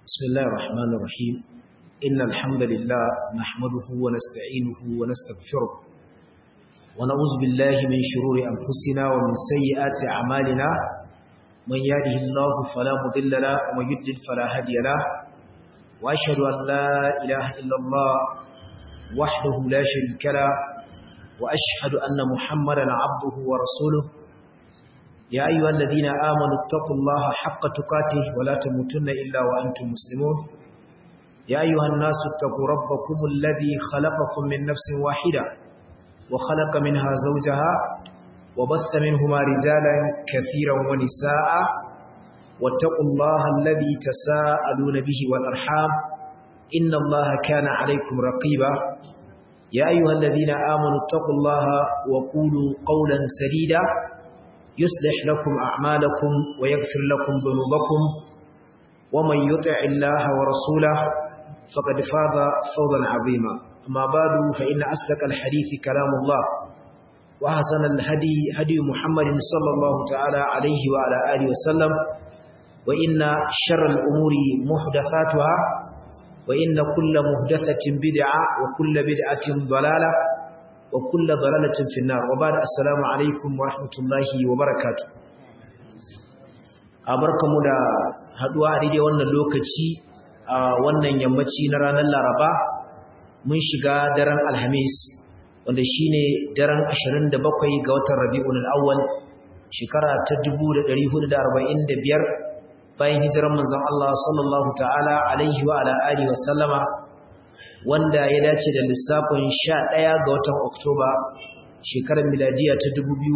بسم الله الرحمن الرحيم إن الحمد لله نحمده ونستعينه ونستغفره ونعوذ بالله من شرور أنفسنا ومن سيئات أعمالنا من يهده الله فلا مضل له ومن يضلل فلا هادي له وأشهد أن لا إله إلا الله وحده لا شريك له وأشهد أن محمدا عبده ورسوله يا أيها الذين آمنوا اتقوا الله حق تقاته ولا تموتن إلا وأنتم مسلمون يا أيها الناس اتقوا ربكم الذي خلقكم من نفس واحدة وخلق منها زوجها وبث منهما رجالا كثيرا ونساء واتقوا الله الذي تساءلون به والأرحام إن الله كان عليكم رقيبا يا أيها الذين آمنوا اتقوا الله وقولوا قولا سديدا يصلح لكم أعمالكم ويغفر لكم ذنوبكم ومن يطع الله ورسوله فقد فاز فوزا عظيما أما بعد فإن أصدق الحديث كلام الله وحسن الهدي هدي محمد صلى الله تعالى عليه وعلى آله وسلم وإن شر الأمور محدثاتها وإن كل محدثة بدعة وكل بدعة ضلالة وكل ضلالة في النار وبعد السلام عليكم ورحمة الله وبركاته abarkamu da haduwa a daidai wannan lokaci a wannan yammaci na ranar Laraba mun shiga daren Alhamis wanda shine daren 27 ga watan Rabiul Awwal shekara ta 1445 bayan hijiran manzon Allah sallallahu ta'ala alaihi wa ala alihi wa sallama wanda ya dace da lissafin 11 ga watan Oktoba shekarar miladiya ta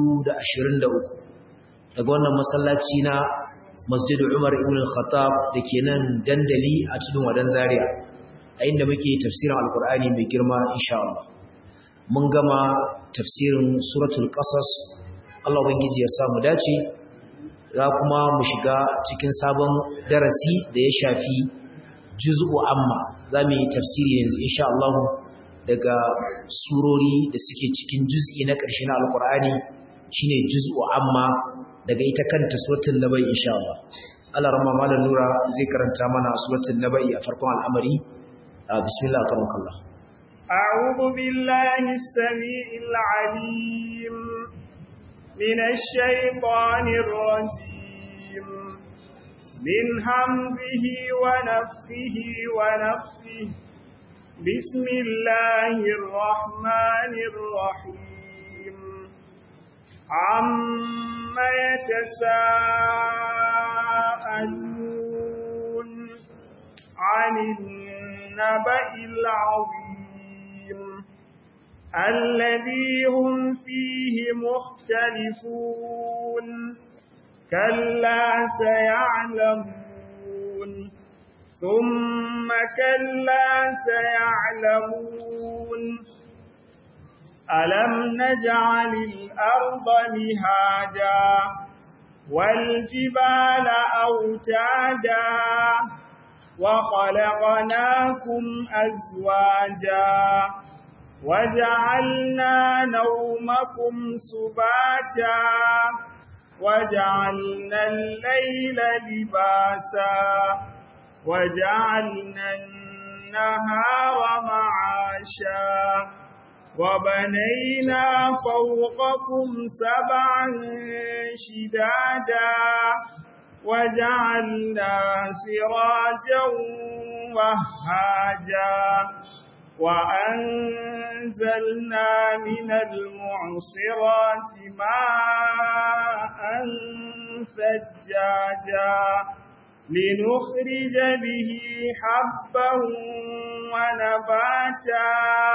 2023 daga wannan masallaci na Masjid Umar ibn al-Khattab dake nan dandali a cikin wadan Zaria a inda muke tafsirin Alkur'ani mai girma insha Allah mun gama tafsirin suratul Qasas Allah ubangiji ya sa mu dace za kuma mu shiga cikin sabon darasi da ya shafi juz'u amma za mu yi tafsiri yanzu insha Allah daga surori da suke cikin juz'i na ƙarshe na alkur'ani shine juz'u amma daga ita kanta suratul nabai insha Allah Allah rahma malan nura zai karanta mana suratul nabai a farkon al'amari bismillah karamakallah أعوذ بالله السميع العليم من الشيطان الرجيم من همزه ونفخه ونفخه بسم الله الرحمن الرحيم عم يتساءلون عن النبأ العظيم الذي هم فيه مختلفون كلا سيعلمون ثم كلا سيعلمون ألم نجعل الأرض مهادا والجبال أوتادا وخلقناكم أزواجا وجعلنا نومكم سباتا وجعلنا الليل لباسا وجعلنا النهار معاشا وبنينا فوقكم سبعا شدادا وجعلنا سراجا وهاجا وأنزلنا من المعصرات ماء ثجاجا لنخرج به حبا ونباتا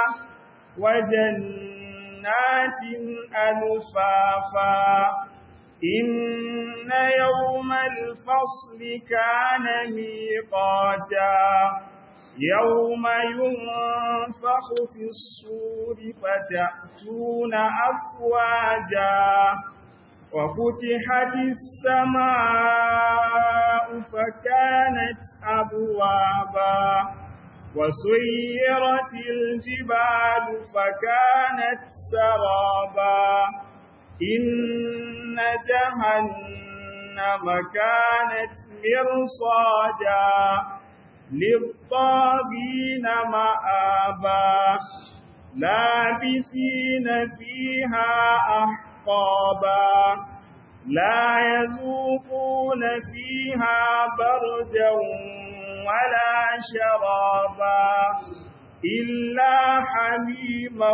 وجنات ألفافا إن يوم الفصل كان ميقاتا يوم ينفخ في الصور فتأتون أفواجا وفتحت السماء فكانت أبوابا وسيرت الجبال فكانت سرابا إن جهنم كانت مرصادا للطاغين مآبا لابسين فيها أحقابا لا يذوقون فيها بردا ولا شرابا إلا حميما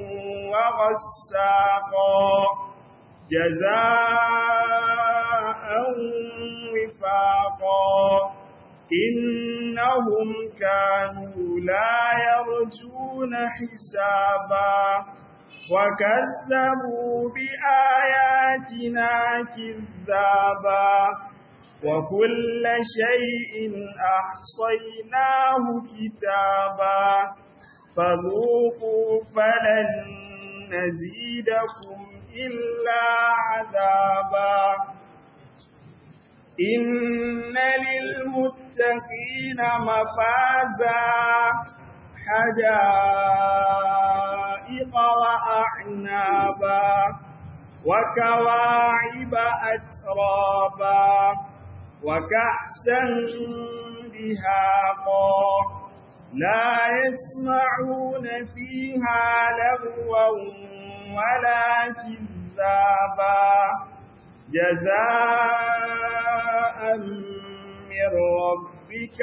وغساقا جزاء وفاقا إنهم كانوا لا يرجون حسابا وكذبوا بآياتنا كذابا وكل شيء أحصيناه كتابا فذوقوا فلن نزيدكم إلا عذابا إن للمتقين مفازا حدائق وأعنابا وكواعب أترابا وكأسا دهاقا لا يسمعون فيها لغوا ولا كذابا جزاء من ربك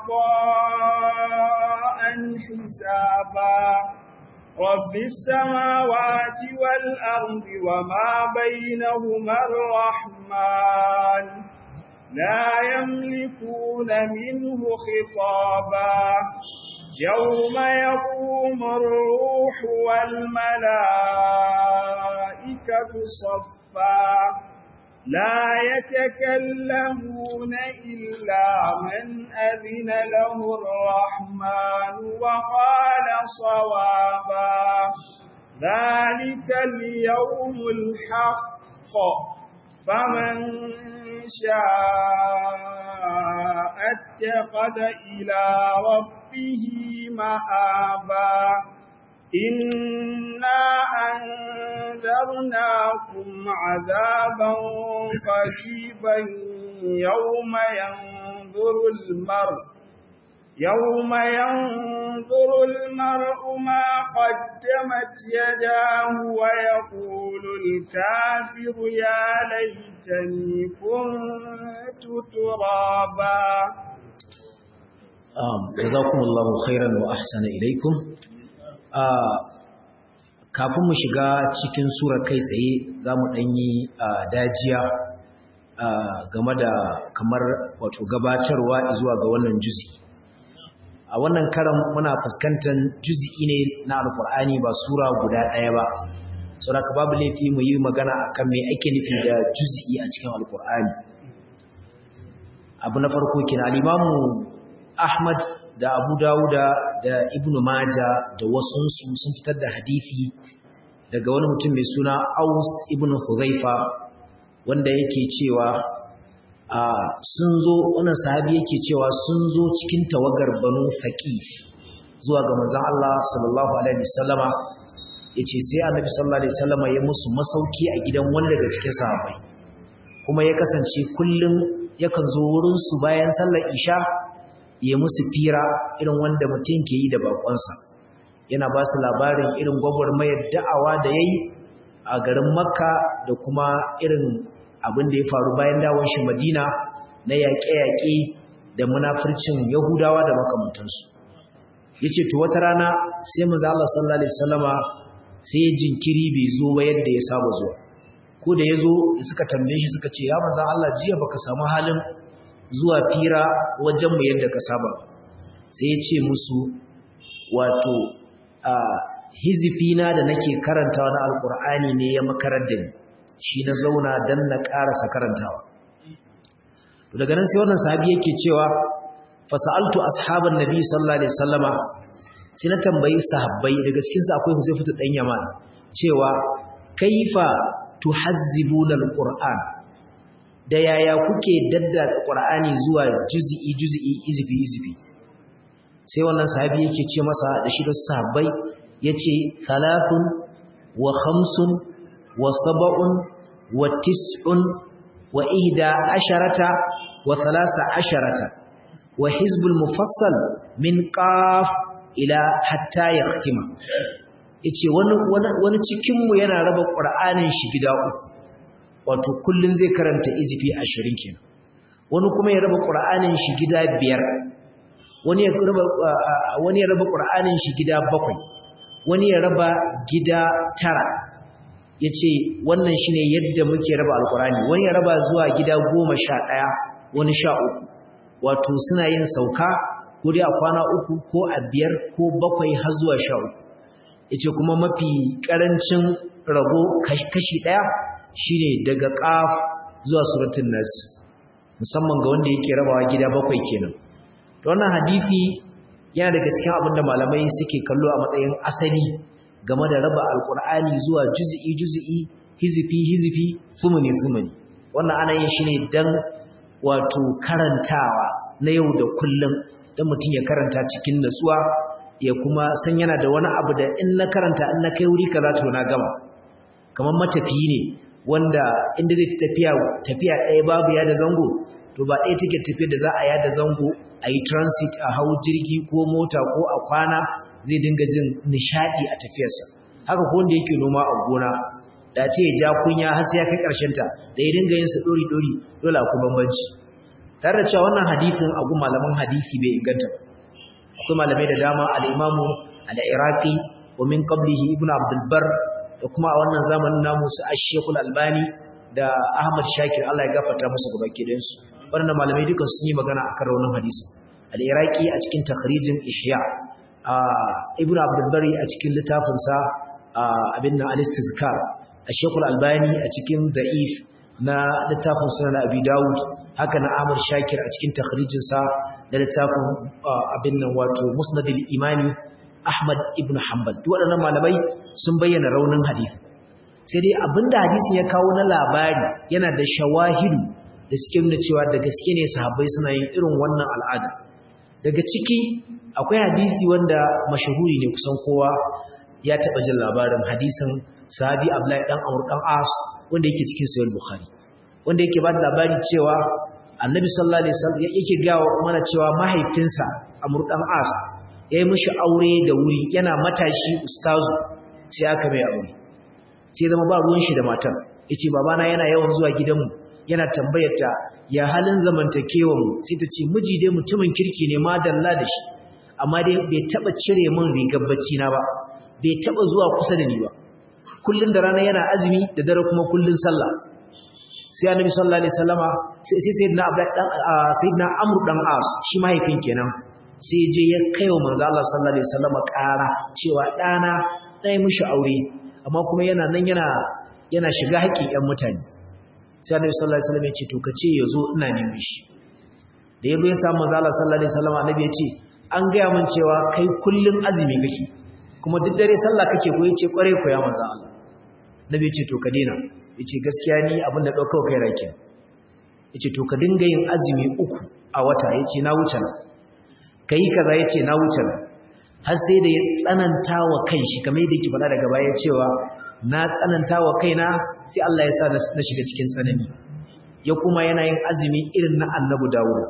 عطاء حسابا رب السماوات والأرض وما بينهما الرحمن لا يملكون منه خطابا يوم يقوم الروح والملائكة صفا لا يتكلمون إلا من أذن له الرحمن وقال صوابا ذلك اليوم الحق فمن شاء اتخذ إلى ربه مآبا إنا أنذرناكم عذابا قريبا يوم ينظر المرء يوم ينظر المرء ما قدمت يداه ويقول الكافر يا ليتني كنت ترابا جزاكم الله خيرا وأحسن إليكم kafin mu shiga cikin sura kai tsaye za mu ɗanyi dajiya game da kamar wato gabatarwa zuwa ga wannan juzi a wannan karan muna fuskantar juzi'i ne na alkur'ani ba sura guda ɗaya ba saboda babu laifi mu yi magana akan me ake nufi da juzi'i a cikin alkur'ani abu na farko kina al-imamu ahmad da abu dawuda da ibn maja da wasunsu sun fitar da hadithi daga wani mutum mai suna aus ibn huzaifa wanda yake cewa sun zo wannan sahabi yake cewa sun zo cikin tawagar banu thaqif zuwa ga manzon Allah sallallahu alaihi wasallama yace sai annabi sallallahu alaihi wasallama ya musu masauki a gidan wani daga cikin sahabbai kuma ya kasance kullum yakan zo wurin su bayan sallar isha ya musu fira irin wanda mutum ke yi da bakonsa yana ba su labarin irin gwagwarmayar da'awa da ya yi a garin makka da kuma irin abin da ya faru bayan dawon shi madina na yaƙe-yaƙe da munafircin yahudawa da makamantansu ya ce to wata rana sai mu Allah sallallahu alaihi wasallama sai jinkiri bai zo ba yadda ya saba zuwa ko da ya zo suka tambaye shi suka ce ya manzan Allah jiya baka samu halin zuwa fira wajenmu yadda ka saba sai ya ce musu wato a hizifina da nake karantawa na alkur'ani ne ya makarar da ni shi na zauna don na ƙarasa karantawa daga nan sai wannan sahabi yake cewa fasa'altu ashaban nabi sallallahu alaihi wasallama sai na tambayi sahabbai daga cikin su akwai Huzaifatu dan Yaman cewa kaifa tuhazzibuna alquran da yaya kuke daddatsa Qur'ani zuwa juz'i juz'i izfi izfi sai wannan sahabi yake ce masa da shi da sahabbai yace thalathun wa khamsun wa sab'un wa tis'un wa ihda asharata wa thalasa asharata wa hizbul mufassal min qaf ila hatta yakhtima yace wani wani cikin mu yana raba qur'anin shi gida uku wato kullun zai karanta izifi 20 kenan wani kuma ya raba qur'anin shi gida biyar wani ya raba wani ya raba qur'anin shi gida bakwai wani ya raba gida tara yace wannan shine yadda muke raba alqur'ani wani ya raba zuwa gida 11 wani 13 wato suna yin sauka guri a kwana uku ko a biyar ko bakwai har zuwa 13 yace kuma mafi karancin rabo kashi daya shine daga qaf zuwa suratul nas musamman ga wanda yake rabawa gida bakwai kenan to wannan hadisi yana daga cikin abin da malamai suke kallo a matsayin asali game da raba alkur'ani zuwa juz'i juz'i hizifi hizifi sumuni sumuni wannan ana yin shi ne dan wato karantawa na yau da kullum dan mutum ya karanta cikin natsuwa ya kuma san yana da wani abu da in na karanta in na kai wuri kaza to na gama kamar matafiyi ne wanda inda zai tafiya tafiya ɗaya babu ya da zango to ba ɗaya take tafiya da za a yada zango a yi transit a hau jirgi ko mota ko a kwana zai dinga jin nishadi a tafiyarsa haka ko wanda yake noma a gona da ce ya ja kunya har sai ya kai karshen ta da ya dinga yin su dori dori dole akwai bambanci tare da cewa wannan hadisin a gun malaman hadisi bai inganta akwai malamai da dama al-imamu al-iraqi wa min qablihi ibnu abdul bar da kuma a wannan zamanin namu su ash-shaykhul albani da ahmad shakir Allah ya gafarta musu gabaki da su wannan malamai duka sun yi magana akan raunin hadisi al-iraqi a cikin takhrijin ihya ibn abdul bari a cikin littafin sa abin nan al-istizkar ash-shaykh al-albani a cikin da'if na littafin sunan abi daud haka na amr shakir a cikin takhrijin sa da littafin abin nan wato musnad al-imani ahmad ibn hanbal duk waɗannan malamai sun bayyana raunin hadisi sai dai abinda hadisin ya kawo na labari yana da shawahidu da suke nuna cewa da gaske ne sahabbai suna yin irin wannan al'ada daga ciki akwai hadisi wanda mashahuri ne kusan kowa ya taba jin labarin hadisin sahabi Abdullahi dan Amr dan As wanda yake cikin sahih Bukhari wanda yake ba da labari cewa Annabi sallallahu alaihi wasallam yake ga mana cewa mahaifinsa Amr dan As yayi mishi aure da wuri yana matashi ustazu sai aka mai aure sai zama ba ruwan shi da matar yace babana yana yawan zuwa gidanmu yana tambayar ta ya halin zamantakewa mu sai ta ce miji dai mutumin kirki ne ma dalla da shi amma dai bai taba cire min rigar bacci na ba bai taba zuwa kusa da ni ba kullun da rana yana azumi da dare kuma kullun sallah sai annabi sallallahu alaihi wasallama sai sai sayyidina abdullahi dan sayyidina amr dan as shi mahaifin kenan sai je ya kaiwa manzo Allah sallallahu alaihi wasallama ƙara cewa dana dai mishi aure amma kuma yana nan yana yana shiga haƙƙin ƴan mutane sai annabi sallallahu alaihi wasallam ya ce to kace yazo ina neman shi da yazo ya samu manzo Allah sallallahu alaihi wasallam annabi ya ce an ga mun cewa kai kullun azumi kake kuma duk dare sallah kake ko yace kware ko ya manzo Allah annabi ya ce to ka daina yace gaskiya ni abin da daukar kai rake yace to ka dinga yin azumi uku a wata yace na wuce na kai kaza yace na wuce na har sai da ya tsananta wa kanshi kamar yadda yake faɗa daga baya cewa na tsananta wa kaina sai Allah ya sa na shiga cikin tsanani ya kuma yana yin azumi irin na annabi Dawud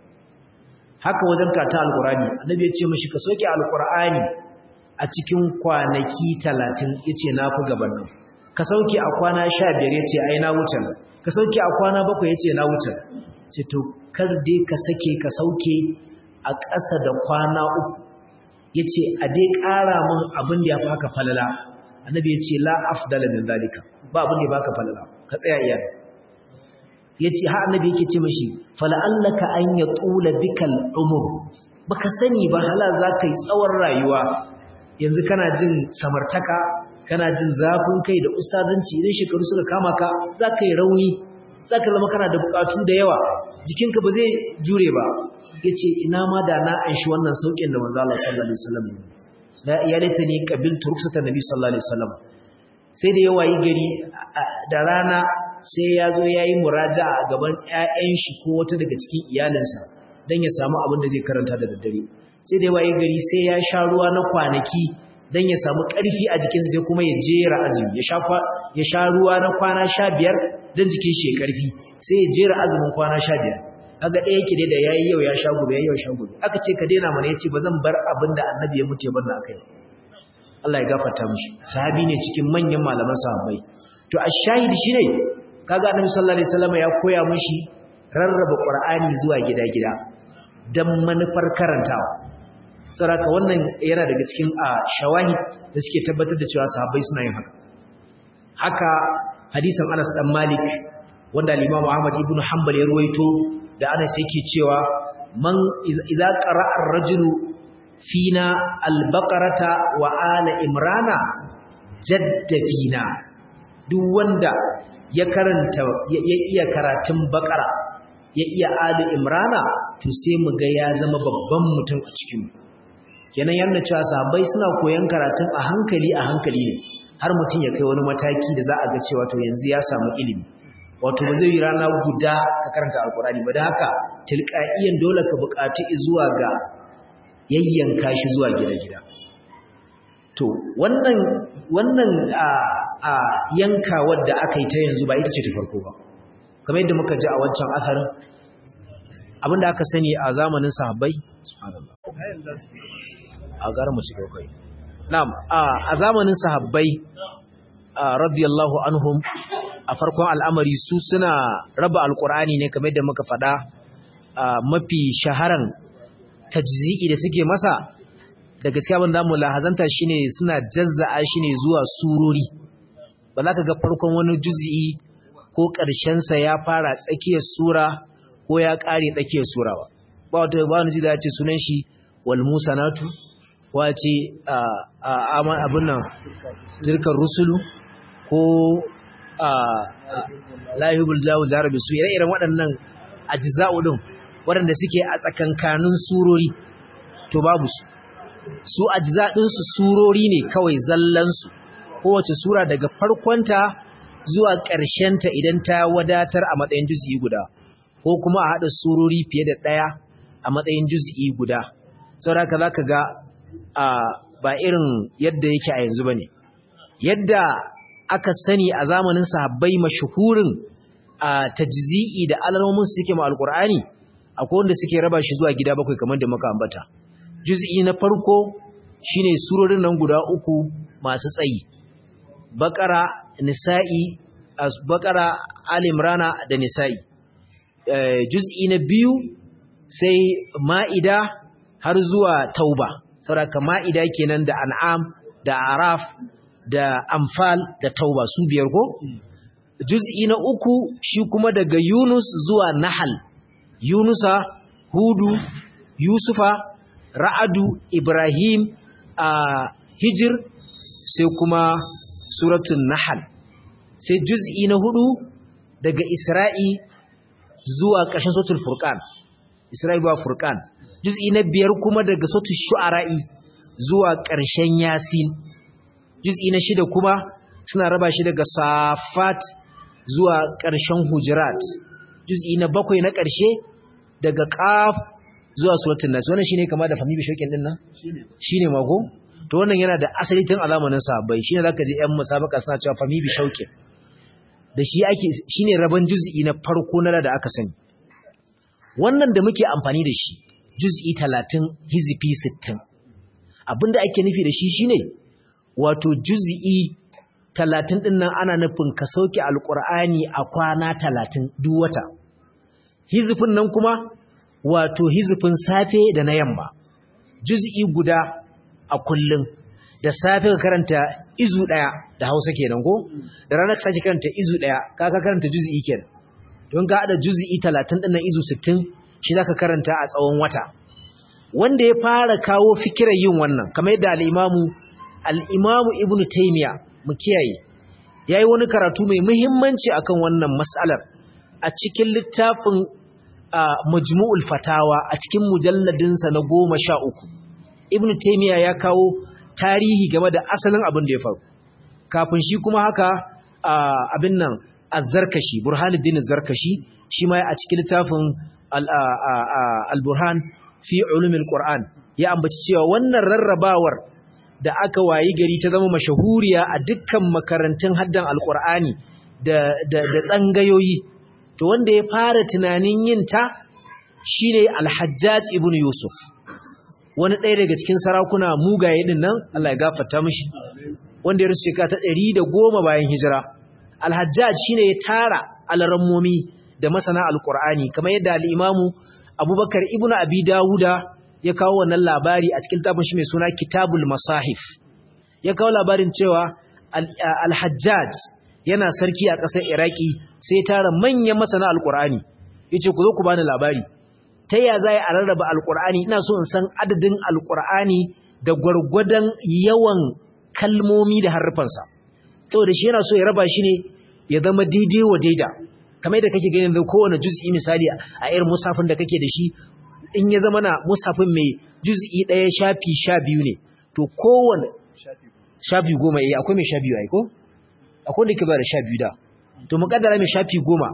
haka wajen kata alqur'ani annabi ya ce mishi ka soke alqur'ani a cikin kwanaki 30 yace na fi gaban nan ka sauke a kwana 15 yace ai na wuce ka sauke a kwana 7 yace na wuce ce to kar dai ka sake ka sauke a ƙasa da kwana uku yace a dai ƙara min abin da ya fi haka falala annabi ya ce la afdala min zalika ba abin da baka falala ka tsaya iya yace ha annabi yake ce mishi fala'allaka an yatula bikal umur baka sani ba halal zaka yi tsawon rayuwa yanzu kana jin samartaka kana jin zafin kai da ustazanci idan shekaru suka kama ka zaka yi rauni zaka zama kana da bukatu da yawa jikinka ba zai jure ba yace ina ma da na anshi wannan saukin da manzo Allah sallallahu alaihi wasallam la ya laitani qabiltu ruksata nabi sallallahu alaihi wasallam sai da yawa yi gari da rana sai ya zo yayi muraja'a a gaban ƴaƴan shi ko wata daga cikin iyalinsa dan ya samu abin da zai karanta da daddare sai da yawa yi gari sai ya sha ruwa na kwanaki dan ya samu ƙarfi a jikinsa sai kuma ya jera azumi ya sha ya sha ruwa na kwana 15 dan jikin shi ya ƙarfi sai ya jera azumin kwana 15 kaga ɗaya yake dai da yayi yau ya sha gobe yayi yau sha gobe aka ce ka daina mana yace ba zan bar abin da annabi ya mutu ya bar na akai Allah ya gafarta mishi sahabi ne cikin manyan malaman sahabbai to ash-shahidi shine kaga annabi sallallahu alaihi wasallam ya koya mishi rarraba qur'ani zuwa gida-gida dan manufar karantawa saboda wannan yana daga cikin shawahid da suke tabbatar da cewa sahabbai suna yin haka haka hadisin Anas dan Malik wanda al-Imam Ahmad ibn Hanbal ya ruwaito da Anas yake cewa man idza qara'a ar-rajulu fina al-baqarata wa ala imrana jadda fina duk wanda ya karanta ya iya karatun baqara ya iya ali imrana to sai mu ga ya zama babban mutum a cikin mu kenan yana cewa sahabbai suna koyon karatun a hankali a hankali ne har mutum ya kai wani mataki da za a ga cewa to yanzu ya samu ilimi wato ba zai yi rana guda ka karanta alkurani ba da haka tilqa'iyan dole ka buƙaci zuwa ga yayyanka shi zuwa gida-gida to wannan wannan a a yanka wadda aka yi ta yanzu ba ita ce ta farko ba kamar yadda muka ji a wancan asarin abinda aka sani a zamanin sahabbai a gara mu shiga kai na'am a zamanin sahabbai radiyallahu anhum a farkon al'amari su suna raba alqur'ani ne kamar yadda muka faɗa mafi shaharan tajzi'i da suke masa da gaskiya ban zamu lahazanta shine suna jazza'a shine zuwa surori ba za ka ga farkon wani juz'i ko ƙarshen sa ya fara tsakiyar sura ko ya ƙare tsakiyar sura ba ba wata ba wani zai ce sunan shi wal musanatu wace abin nan jirkar rusulu ko lahibul jawo jarabi su ire-iren waɗannan ajiza'u ɗin waɗanda suke a tsakankanin surori to babu su su ajiza'insu surori ne kawai zallansu kowace sura daga farkonta zuwa ƙarshenta idan ta wadatar a matsayin juz'i guda ko kuma a haɗa surori fiye da ɗaya a matsayin juz'i guda sauraka za ka ga ba irin yadda yake a yanzu ba ne yadda aka sani a zamanin sahabbai mashahurin a tajzi'i da alamomin suke ma alkur'ani akwai wanda suke raba shi zuwa gida bakwai kamar da muka ambata juz'i na farko shine surorin nan guda uku masu tsayi bakara nisa'i bakara al-imrana da nisa'i juz'i na biyu sai ma'ida har zuwa tauba saboda ma'ida kenan da an'am da araf da amfal da tauba su biyar ko juz'i na uku shi kuma daga yunus zuwa nahal yunusa hudu yusufa ra'adu ibrahim a hijir sai kuma suratun nahal sai juz'i na hudu daga isra'i zuwa ƙarshen suratul furqan isra'i zuwa furqan juz'i na biyar kuma daga suratul shu'ara'i zuwa ƙarshen yasin juz'i na shida kuma suna raba shi daga safat zuwa ƙarshen hujurat juz'i na bakwai na ƙarshe daga qaf zuwa suratul nas wannan shine kama da fami bishokin din nan shine mako to wannan yana da asali tun a zamanin sahabbai shine zaka ji ƴan musabaka suna cewa fami bishokin da shi ake shine raban juz'i na farko na da aka sani wannan da muke amfani da shi juz'i 30 hizfi 60 abinda ake nufi da shi shine wato juz'i 30 din nan ana nufin ka sauke alqur'ani a kwana 30 duk wata hizfin nan kuma wato hizfin safe da na yamma juz'i guda a kullum da safe ka karanta izu daya da Hausa kenan ko da ranar ka sake karanta izu daya ka ka karanta juz'i kenan don ka hada juz'i 30 din nan izu 60 shi zaka karanta a tsawon wata wanda ya fara kawo fikirar yin wannan kamar yadda al-Imamu al-Imamu Ibn Taymiyyah mu kiyaye yayi wani karatu mai muhimmanci akan wannan mas'alar a cikin littafin Majmu'ul Fatawa a cikin mujalladinsa na 13 Ibn Taymiyyah ya kawo tarihi game da asalin abin da ya faru kafin shi kuma haka abin nan az-Zarkashi Burhanuddin az-Zarkashi shi ma a cikin littafin al-Burhan fi ulumil Qur'an ya ambaci cewa wannan rarrabawar da aka wayi gari ta zama mashahuriya a dukkan makarantun haddan al-Qur'ani da da da tsangayoyi to wanda ya fara tunanin yin ta shine al-hajjaj ibn yusuf wani ɗaya daga cikin sarakuna mugaye din nan Allah ya gafarta mishi wanda ya rusu shekara ta 110 bayan hijira al-hajjaj shine ya tara alarammomi da masana al-qur'ani kamar yadda al-imamu abubakar ibn abi dawuda ya kawo wannan labari a cikin tafin shi mai suna kitabul masahif ya kawo labarin cewa al-hajjaj yana sarki a ƙasar iraki sai tara manyan masana al-qur'ani yace ku zo ku bani labari ta ya za a rarraba alkur'ani ina so in san adadin alkur'ani da gwargwadon yawan kalmomi da harfansa saboda shi yana so ya raba shi ne ya zama daidai wa daida kamar da kake ganin da kowane juz'i misali a irin musafin da kake da shi in ya zama na musafin mai juz'i ɗaya shafi sha biyu ne to kowane shafi goma ya akwai mai sha biyu aiko akwai da ke ba da sha biyu da to muƙaddara mai shafi goma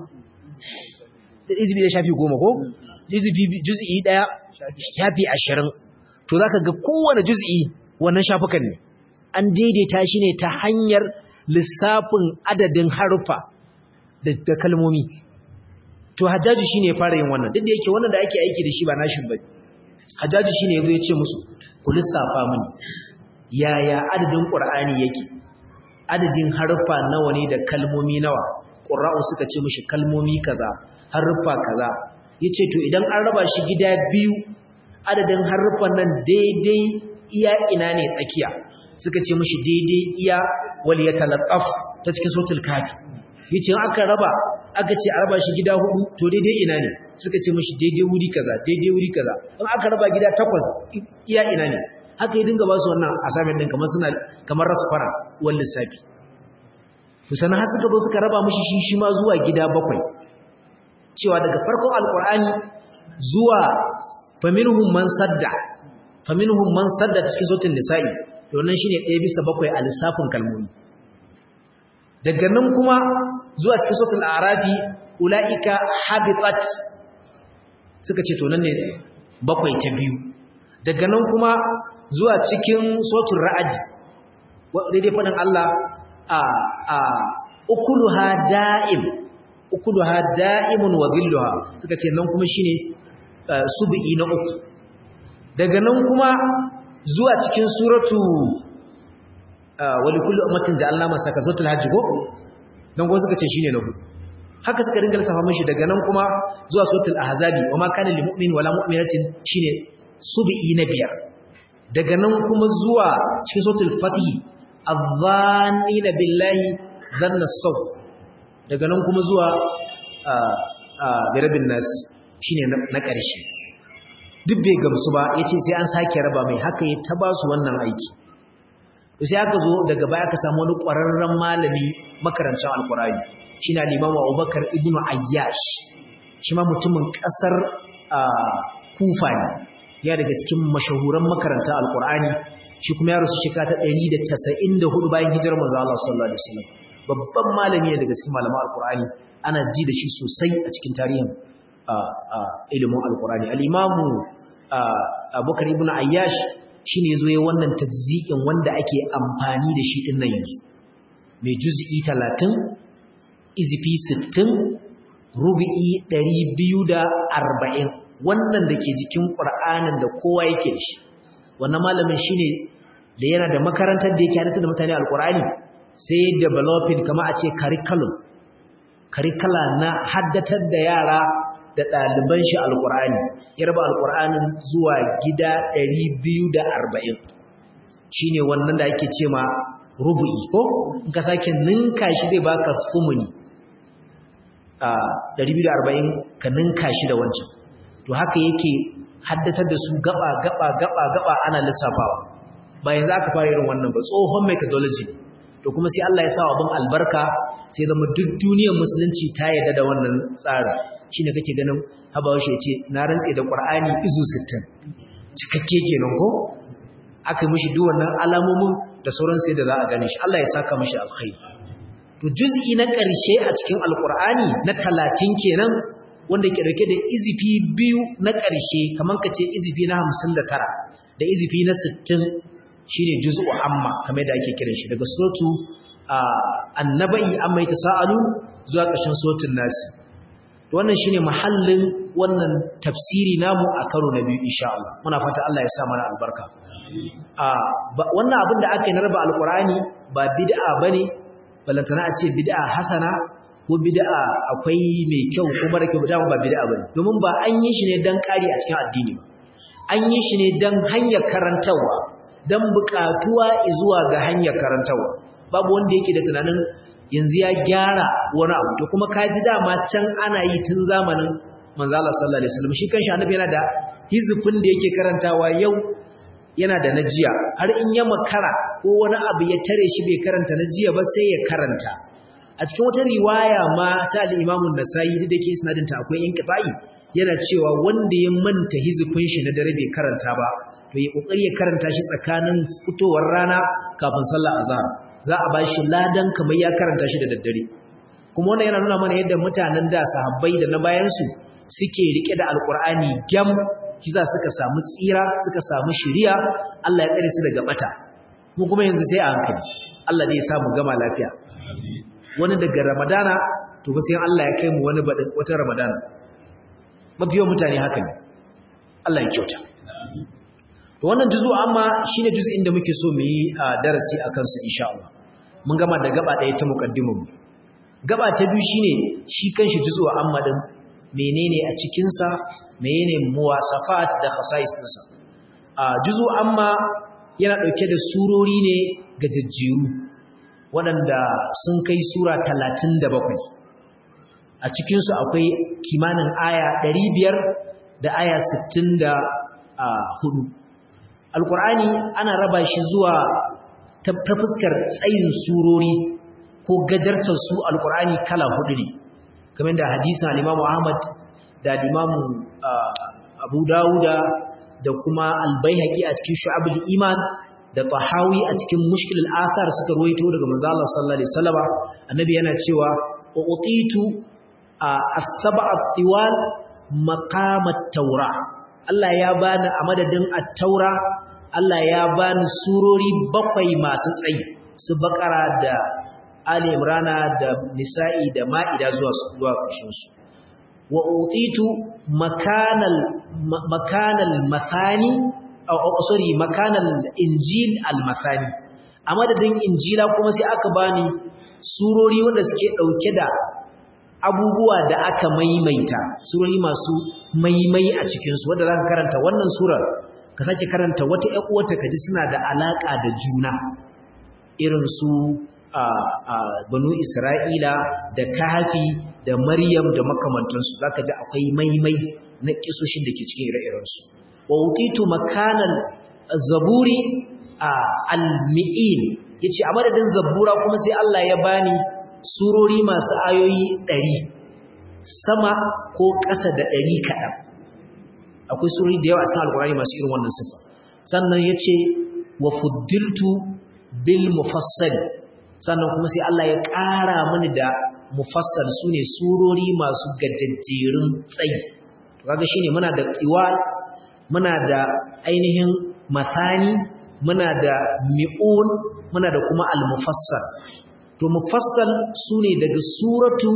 izibi da shafi goma ko juz'i daya shafi ashirin to zaka ga kowane juz'i wannan shafukan ne an daidaita shi ne ta hanyar lissafin adadin harufa da kalmomi to hajjaji shine ya fara yin wannan duk da yake wannan da ake aiki da shi ba nashin bane hajjaji shine yazo ya ce musu ku lissafa mini yaya adadin qur'ani yake adadin harufa nawa ne da kalmomi nawa qurra'u suka ce mishi kalmomi kaza harufa kaza yace to idan an raba shi gida biyu adadin harufan nan daidai iya ina ne tsakiya suka ce mishi daidai iya wal yatalaqqaf ta cikin suratul kafi yace aka raba aka ce a raba shi gida hudu to daidai ina ne suka ce mishi daidai wuri kaza daidai wuri kaza in aka raba gida takwas iya ina ne haka ya dinga ba su wannan assignment din kamar suna kamar rasfara wal lissafi to sanan har suka zo suka raba mishi shi shi ma zuwa gida bakwai cewa daga farkon alkur'ani zuwa faminhum man sadda faminhum man sadda cikin sautin nisa'i wannan shine ɗaya bisa bakwai a lissafin kalmomi daga nan kuma zuwa cikin sautin arafi ula'ika habitat suka ce to nan ne bakwai ta biyu daga nan kuma zuwa cikin sautin ra'adi daidai faɗin Allah a a ukuluha da'im ukuluha da'imun wa dhilluha suka ce nan kuma shine sub'i na uku daga nan kuma zuwa cikin suratu wa likulli ummatin ja'alna masaka suratul hajj ko dan go suka ce shine na hudu haka suka dinga lissafa mishi daga nan kuma zuwa suratul ahzabi wa ma kana lil mu'min wala mu'minatin shine sub'i na biyar daga nan kuma zuwa cikin suratul fatih adh-dhannina billahi dhanna as daga nan kuma zuwa birabin nasi shi ne na ƙarshe duk bai gamsu ba ya ce sai an sake raba mai haka ya taba su wannan aiki sai aka zo daga baya ka samu wani ƙwararren malami makarancin alkurari shi na liman wa abubakar ibn ayyash shi ma mutumin ƙasar kufa ne ya daga cikin mashahuran makaranta alkurani shi kuma ya rasu shekara ta 194 bayan hijirar manzo Allah sallallahu alaihi wasallam babban malami ne daga cikin malaman alkur'ani ana ji da shi sosai a cikin tarihin ilimin alkur'ani al'imamu abubakar ibn ayyash shi ne zo ya wannan tajzi'in wanda ake amfani da shi ɗin nan yanzu mai juz'i talatin izifi sittin rubi'i ɗari biyu da arba'in wannan da ke jikin ƙur'anin da kowa yake da shi wannan malamin shi ne da yana da makarantar da yake halittar da mutane alkur'ani sai developing kama a ce curriculum curricula na haddatar da yara da ɗaliban shi alƙur'ani ya raba alƙur'anin zuwa gida 240 shine wannan da ake ce ma rubu'i ko in ka sake ninka shi zai baka sumuni a 240 ka ninka shi da wancan to haka yake haddatar da su gaba gaba gaba gaba ana lissafawa bayan za ka fara irin wannan ba tsohon methodology to kuma sai Allah ya sa abin albarka sai zama duk duniyar musulunci ta yarda da wannan tsarin shine kake ganin habawa shi ce na rantse da Qur'ani izu 60 cikakke kenan ko aka mishi duk wannan alamomin da sauran sai da za a gane shi Allah ya saka mishi alkhairi to juz'i na ƙarshe a cikin alqur'ani na 30 kenan wanda ke dauke da izifi biyu na ƙarshe kaman kace izifi na 59 da izifi na 60 shine juz'u amma kamar da ake kiran shi daga suratu annabai amma yatasaalu zuwa ƙarshen suratul nas wannan shine mahallin wannan tafsiri namu a karo na biyu insha Allah muna fata Allah ya sa mana albarka a wannan abin da aka yi na raba alqur'ani ba bid'a bane balantana a ce bid'a hasana ko bid'a akwai mai kyau ko mara kyau dama ba bid'a bane domin ba an yi shi ne dan kari a cikin addini ba an yi shi ne dan hanyar karantawa dan bukatuwa zuwa ga hanyar karantawa babu wanda yake da tunanin yanzu ya gyara wani abu to kuma kaji dama can ana yi tun zamanin manzo Allah sallallahu alaihi wasallam shi kanshi annabi yana da hizfin da yake karantawa yau yana da najiya har in ya makara ko wani abu ya tare shi bai karanta najiya ba sai ya karanta a cikin wata riwaya ma ta al-Imam an-Nasa'i da ke sanadin ta akwai inqita'i yana cewa wanda ya manta hizfin shi na dare bai karanta ba to ya kokari ya karanta shi tsakanin fitowar rana kafin sallar azhar za a ba shi ladan kamar ya karanta shi da daddare kuma wannan yana nuna mana yadda mutanen da sahabbai da na bayansu suke rike da alkur'ani gyam kiza suka samu tsira suka samu shiriya Allah ya tsare su daga bata mu kuma yanzu sai a hankali Allah ne ya samu gama lafiya wani daga ramadana to ba sai Allah ya kai mu wani wata ramadana mafiyan mutane haka ne Allah ya kyauta to wannan juzu amma shine juz'in da muke so mu yi darasi akan su insha Allah mun gama da gaba ɗaya ta muqaddimu gaba ta biyu shine shi kanshi juzu amma din menene a cikin sa menene muwasafat da khasais dinsa a juzu amma yana dauke da surori ne gajejjeru waɗanda sun kai sura 37 a cikin su akwai kimanin aya 500 da aya 64 alkur'ani ana raba shi zuwa ta fuskar tsayin surori ko gajartar su alkur'ani kala hudu ne kamar da hadisin al-imamu ahmad da al-imamu abu dawuda da kuma al-baihaqi a cikin shu'abul iman da tahawi a cikin mushkil al-athar suka ruwaito daga manzo Allah sallallahu alaihi wasallam annabi yana cewa utitu as-sab'a at-tiwal maqam at-taurah Allah ya bani a madadin at-taura Allah ya bani surori bakwai masu tsayi su bakara da Ali Imran da Nisa'i da Ma'ida zuwa zuwa ƙarshen su wa utitu makanal makanal mathani aw sorry makanal injil al-mathani a madadin injila kuma sai aka bani surori wanda suke dauke da abubuwa da aka maimaita surori masu maimai a cikinsu wadda za ka karanta wannan surar ka sake karanta wata ‘yan uwata ka ji suna da alaƙa da juna irin su banu isra'ila da kafi da maryam da makamantansu za ka ji akwai maimai na ƙisoshin da ke cikin ire-irensu wa wukitu makanan zaburi al-mi'in ya ce a madadin zabura kuma sai Allah ya bani surori masu ayoyi ɗari sama ko ƙasa da ɗari kaɗan akwai surori da yawa a cikin alkurani masu irin wannan sifa sannan ya ce wa fuddiltu bil mufassal sannan kuma sai Allah ya ƙara mini da mufassal su ne surori masu gajajjerun tsayi kaga shine muna da qiwal muna da ainihin mathani muna da mi'un muna da kuma al-mufassal to mufassal sune daga suratu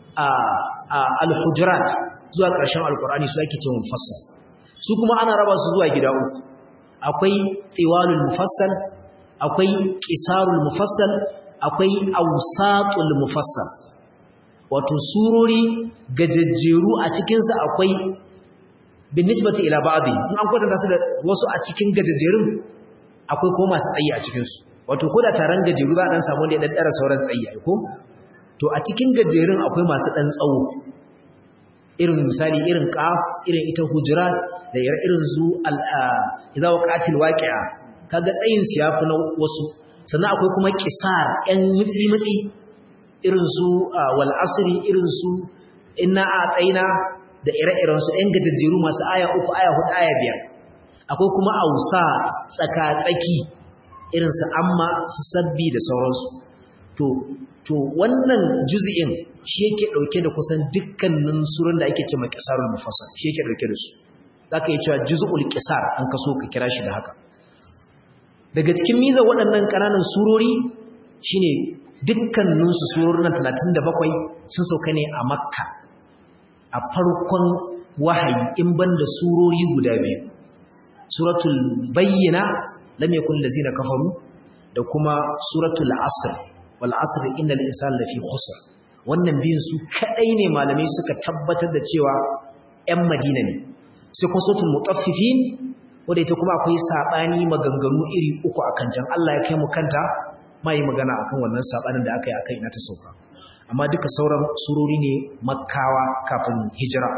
al-hujurat zuwa ƙarshen alkur'ani su ake ce mufassal su kuma ana raba su zuwa gida uku akwai tiwalul mufassal akwai qisarul mufassal akwai awsatul mufassal wato surori gajejjeru a cikin su akwai bin nisbati ila ba'dhi in an kwatanta su da wasu a cikin gajejjerun akwai ko masu tsayi a cikin su wato ko da taron gajeru za a dan samu wanda ya daddara sauran tsayi ai ko to a cikin gajerun akwai masu dan tsawo irin misali irin qaf irin ita hujurat da irin zu al idza waqatil waqi'a kaga tsayin su yafi na wasu sannan akwai kuma qisar ɗan mutsi mutsi irin su wal asri irin su inna a'taina da ire-iren su ɗan gajejjeru masu aya uku aya hudu aya biyar akwai kuma ausa tsaka tsaki irin su amma su sabbi da sauransu to to wannan juz'in shi yake dauke da kusan dukkanin surun da ake cewa qisarul mufassal shi yake dauke da su zaka yi cewa juz'ul qisar an kaso ka kira shi da haka daga cikin miza waɗannan ƙananan surori shine dukkanin su surorin 37 sun sauka ne a makka a farkon wahayi in banda surori guda biyu suratul bayyina lam yakun allazina kafaru da kuma suratul asr wal asr innal insana lafi khusr wannan biyun su kadai ne malamai suka tabbatar da cewa ƴan Madina ne sai kuma suratul mutaffifin wanda ita kuma akwai sabani maganganu iri uku akan jan Allah ya kai mu kanta mai magana akan wannan sabanin da aka yi akai ina ta sauka amma duka sauran surori ne makkawa kafin hijira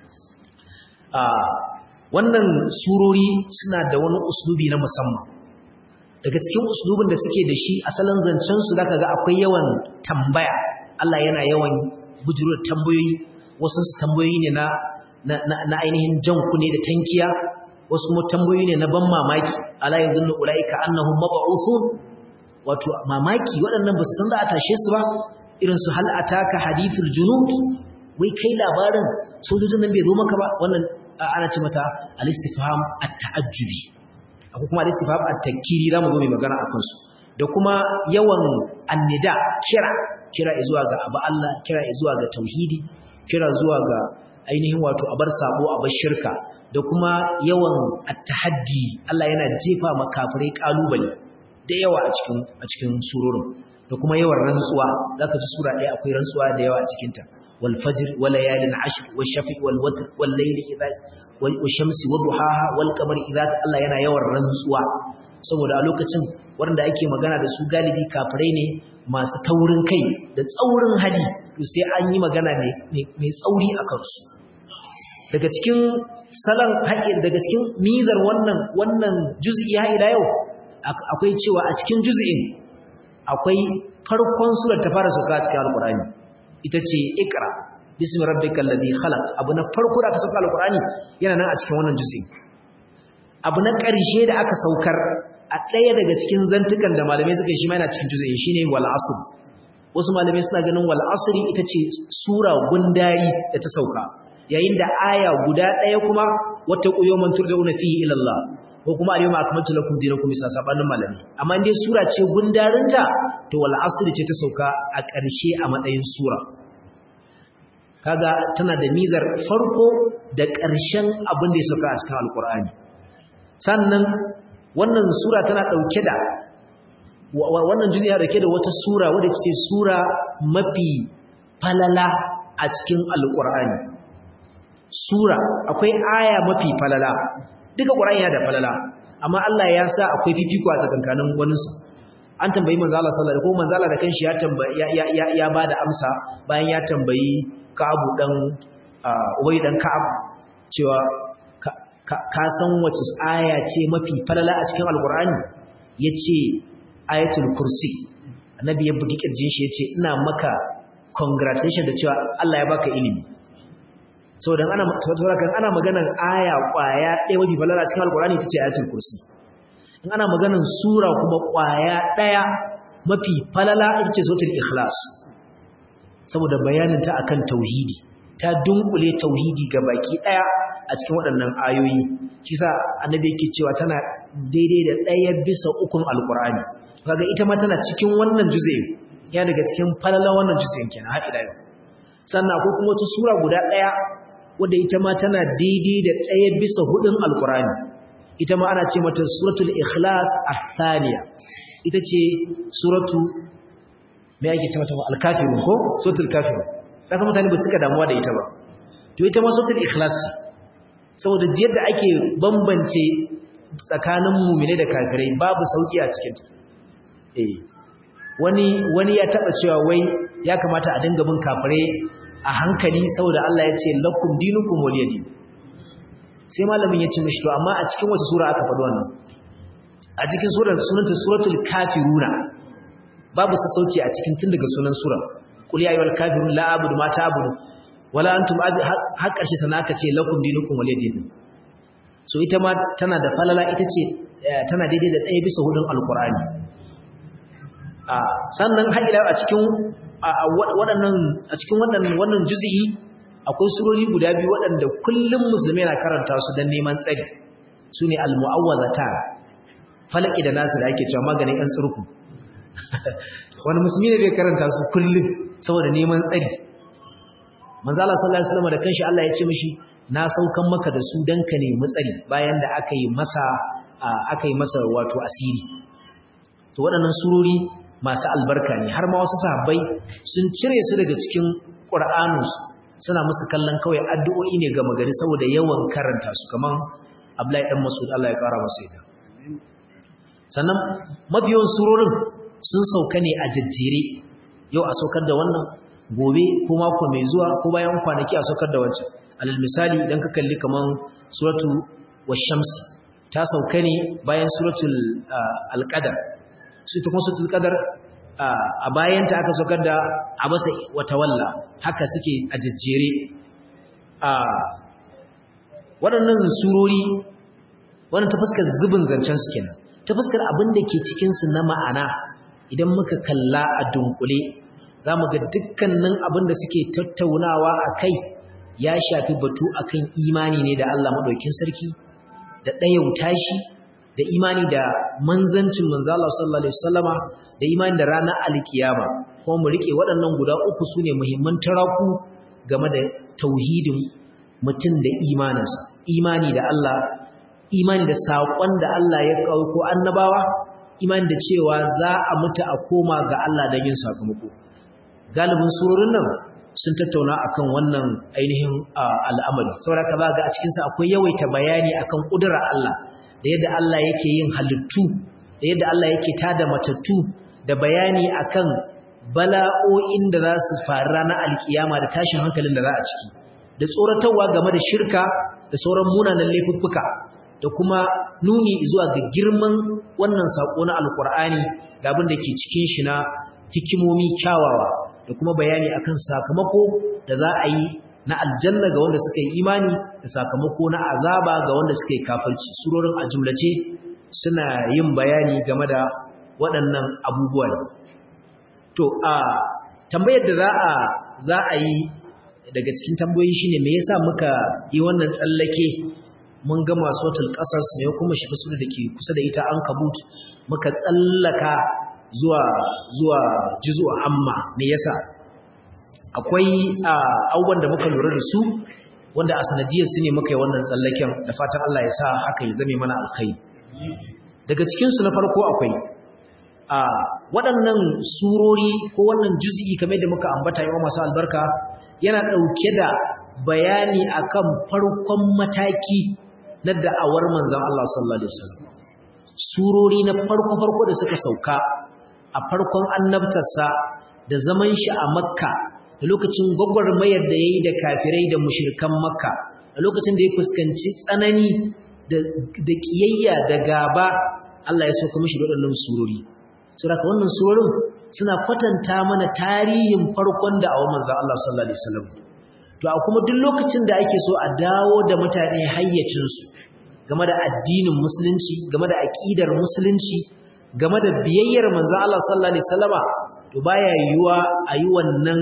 wannan surori suna da wani uslubi na musamman daga cikin uslubin da suke da shi asalin zancen su zaka ga akwai yawan tambaya Allah yana yawan bujurur tambayoyi wasu su tambayoyi ne na na ainihin jan kunne da tankiya wasu mu tambayoyi ne na ban mamaki ala yanzunnu ulaika annahum mab'uthun wato mamaki waɗannan ba su san za a tashe su ba irin su hal ataka hadithul junud wai kai labarin sojojin nan bai zo maka ba wannan ana ce mata al-istifham at-ta'ajjubi akwai kuma al-istifham at-tankiri zamu zo mai magana akan su da kuma yawan annida kira kira zuwa ga abu Allah kira zuwa ga tauhidi kira zuwa ga ainihin wato abar sabo abar shirka da kuma yawan at-tahaddi Allah yana jefa makafirai kalubale da yawa a cikin a cikin surorin da kuma yawan rantsuwa zaka ji sura ɗaya akwai rantsuwa da yawa a cikin ta wal fajr wal layalin ashr wash shafi wal watr wal layli idha wal shamsi wadhuhaha wal qamari idha Allah yana yawan rantsuwa saboda a lokacin wanda ake magana da su galibi kafirai ne masu taurin kai da tsaurin hali to sai an yi magana mai tsauri a kansu daga cikin salon haƙin daga cikin mizar wannan wannan juz'i ha ila yau akwai cewa a cikin juz'in akwai farkon surar ta fara sauka cikin alqur'ani ita ce iqra bismi rabbikal ladhi khalaq abu na farko da aka sauka alqur'ani yana nan a cikin wannan juz'in abu na ƙarshe da aka saukar a ɗaya daga cikin zantukan da malamai suka yi shi ma yana cikin juz'in shine wal asr wasu malamai suna ganin wal asri ita ce sura gundari da ta sauka yayin da aya guda ɗaya kuma wata ƙuyoman turja'una fihi ila Allah ko kuma al-yawma akmaltu lakum dinakum bisa sabanin malami amma dai sura ce gundarinta to wal asri ce ta sauka a ƙarshe a matsayin sura kaga tana da nizar farko da ƙarshen abin da ya sauka a cikin alkur'ani sannan wannan sura tana ɗauke da wannan jini ya dauke da wata sura wadda ce sura mafi falala a cikin alkur'ani sura akwai aya mafi falala duka qur'ani yana da falala amma Allah ya sa akwai fifiko a tsakankanin wani su an tambayi manzo Allah sallallahu alaihi wasallam ko manzo Allah da kanshi ya tambayi ya ya ya bada amsa bayan ya tambayi Ka'abu dan Ubay dan Ka'ab cewa ka san wace aya ce mafi falala a cikin alkur'ani yace ayatul kursi annabi ya bugi kirjin shi yace ina maka congratulations da cewa Allah ya baka ilimi saboda ana saboda kan ana maganar aya kwaya ɗaya mafi falala cikin alkurani tace ayatul kursi in ana maganar sura kuma kwaya ɗaya mafi falala ita ce suratul ikhlas saboda bayanin ta akan tauhidi ta dunkule tauhidi ga baki ɗaya a cikin waɗannan ayoyi shi sa annabi yake cewa tana daidai da ɗaya bisa ukun alkurani kaga ita ma tana cikin wannan juz'i ya daga cikin falala wannan juz'in kenan har ila yau sannan akwai kuma wata sura guda ɗaya wadda ita ma tana daidai da ɗaya bisa hudun alkurani ita ma ana ce mata suratul ikhlas athaniya ita ce suratu me yake ce mata al-kafirun ko suratul kafirun kasa mutane ba suka damuwa da ita ba to ita ma suratul ikhlas saboda jiyar da ake bambance tsakanin mu'mine da kafirai babu sauki a cikin ta eh wani wani ya taba cewa wai ya kamata a dinga bin kafirai a hankali saboda Allah ya ce lakum dinukum waliyadin sai malamin ya ce mishi to amma a cikin wata sura aka faɗi wannan a cikin surar sunanta suratul kafiruna babu sassauci a cikin tun daga sunan sura qul ya ayyuhal kafirun la a'budu ma ta'budu wala antum har ƙarshe sana aka ce lakum dinukum waliyadin so ita ma tana da falala ita ce tana daidai da ɗaya bisa hudun alqur'ani sannan har ila a cikin waɗannan a cikin wannan wannan juz'i akwai surori guda biyu waɗanda kullum musulmi na karanta su don neman tsari sune al-mu'awwazatan falaki da nasu da ake cewa maganin yan tsurku wani musulmi ne bai karanta su kullum saboda neman tsari manzo Allah sallallahu alaihi wasallam da kanshi Allah ya ce mishi na saukan maka da su dan ka nemi tsari bayan da aka yi masa aka yi masa wato asiri to waɗannan surori masu albarka ne har ma wasu sahabbai sun cire su daga cikin Qur'aninsu suna musu kallon kawai addu'o'i ne ga magari saboda yawan karanta su kaman Abdullahi dan Mas'ud Allah ya kara masa yadda sannan mafiyan surorin sun sauka ne a jajjere yau a saukar da wannan gobe ko mako mai zuwa ko bayan kwanaki a saukar da wancan alal misali idan ka kalli kaman suratu wash-shams ta sauka ne bayan suratul al-qadar su ta kuma suratul qadar a bayanta aka saukar da abasa wata walla haka suke a jajjere a waɗannan surori wannan ta fuskar zubin zancen su kenan ta fuskar abin da ke cikinsu na ma'ana idan muka kalla a dunkule za mu ga dukkanin abin da suke tattaunawa a kai ya shafi batu akan imani ne da Allah maɗaukin sarki da ɗayauta shi da imani da manzancin manzo Allah sallallahu alaihi wasallama da imani da ranar alkiyama kuma mu rike waɗannan guda uku sune muhimman taraku game da tauhidin mutum da imaninsa imani da Allah imani da saƙon da Allah ya ko annabawa imani da cewa za a mutu a koma ga Allah don yin sakamako galibin surorin nan sun tattauna akan wannan ainihin al'amari saboda ka ga a cikinsa akwai yawaita bayani akan ƙudura Allah da yadda Allah yake yin halittu da yadda Allah yake tada matattu da bayani akan bala'o'in da za su faru ranar alkiyama da tashin hankalin da za a ciki da tsoratarwa game da shirka da sauran munanan laifuffuka da kuma nuni zuwa ga girman wannan sako na alkur'ani da abin da ke cikin shi na hikimomi kyawawa da kuma bayani akan sakamako da za a yi na aljanna ga wanda suka yi imani da sakamako na azaba ga wanda suka yi kafirci surorin a jumlace suna yin bayani game da waɗannan abubuwan to a tambayar da za a za a yi daga cikin tambayoyi shine me yasa muka yi wannan tsallake mun ga masotul qasas ne kuma shi sura da ke kusa da ita an kabut muka tsallaka zuwa zuwa juzu amma me yasa akwai abubuwan da muka lura da su wanda a sanadiyar su ne muka yi wannan tsallaken da fatan Allah ya sa haka ya zame mana alkhairi daga cikinsu na farko akwai a waɗannan surori ko wannan juz'i kamar da muka ambata yawa masu albarka yana ɗauke da bayani akan farkon mataki na da'awar manzon Allah sallallahu alaihi wasallam surori na farko-farko da suka sauka a farkon annabtarsa da zaman shi a makka da lokacin gwagwarmayar da ya yi da kafirai da mushirkan makka da lokacin da ya fuskanci tsanani da ƙiyayya da gaba Allah ya sauka mashi waɗannan surori saboda wannan surorin suna kwatanta mana tarihin farkon da awon manzon Allah sallallahu alaihi wasallam to a kuma duk lokacin da ake so a dawo da mutane hayyacinsu game da addinin musulunci game da aƙidar musulunci game da biyayyar manzon Allah sallallahu alaihi wasallama to baya yiwuwa a yi wannan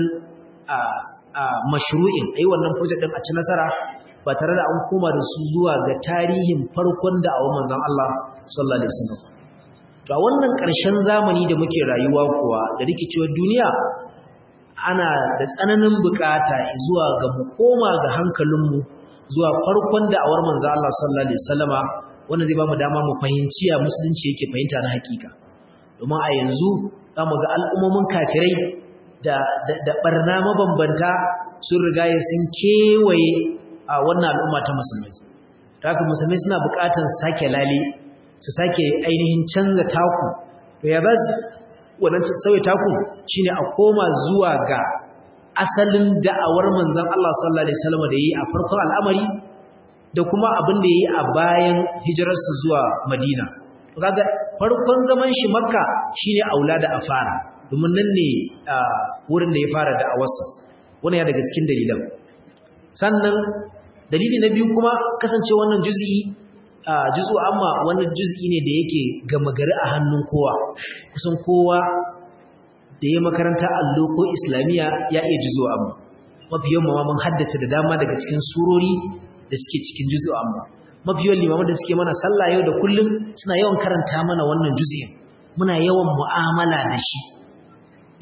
mashru'in a yi wannan project ɗin a ci nasara ba tare da an koma da su zuwa ga tarihin farkon da awon manzon Allah sallallahu alaihi wasallam to a wannan ƙarshen zamani da muke rayuwa kuwa da rikicewar duniya ana da tsananin bukata zuwa ga mu koma ga hankalinmu zuwa farkon da awar manzon Allah sallallahu alaihi wasallama wanda zai ba mu dama mu fahimci ya musulunci yake fahimta na hakika domin a yanzu za mu ga al'ummomin kafirai da da barna mabambanta sun riga sun kewaye a wannan al'umma ta musulmai haka musulmai suna buƙatar sake lale su sake ainihin canza taku to ya bas wannan sauya taku shine a koma zuwa ga asalin da'awar manzon Allah sallallahu alaihi wasallam da yi a farkon al'amari da kuma abin da yayi a bayan hijirarsa zuwa Madina to kaga farkon zaman shi Makka shine aula da afara domin nan ne wurin da ya fara da'awarsa wannan ya daga cikin dalilan sannan dalili na biyu kuma kasance wannan juz'i juz'u amma wannan juz'i ne da yake gama gari a hannun kowa kusan kowa da ya makaranta allo ko islamiya ya iya juz'u amma mafi yawan mun haddace da dama daga cikin surori da suke cikin juz'u amma mafi yawan limaman da suke mana sallah yau da kullum suna yawan karanta mana wannan juz'in muna yawan mu'amala da shi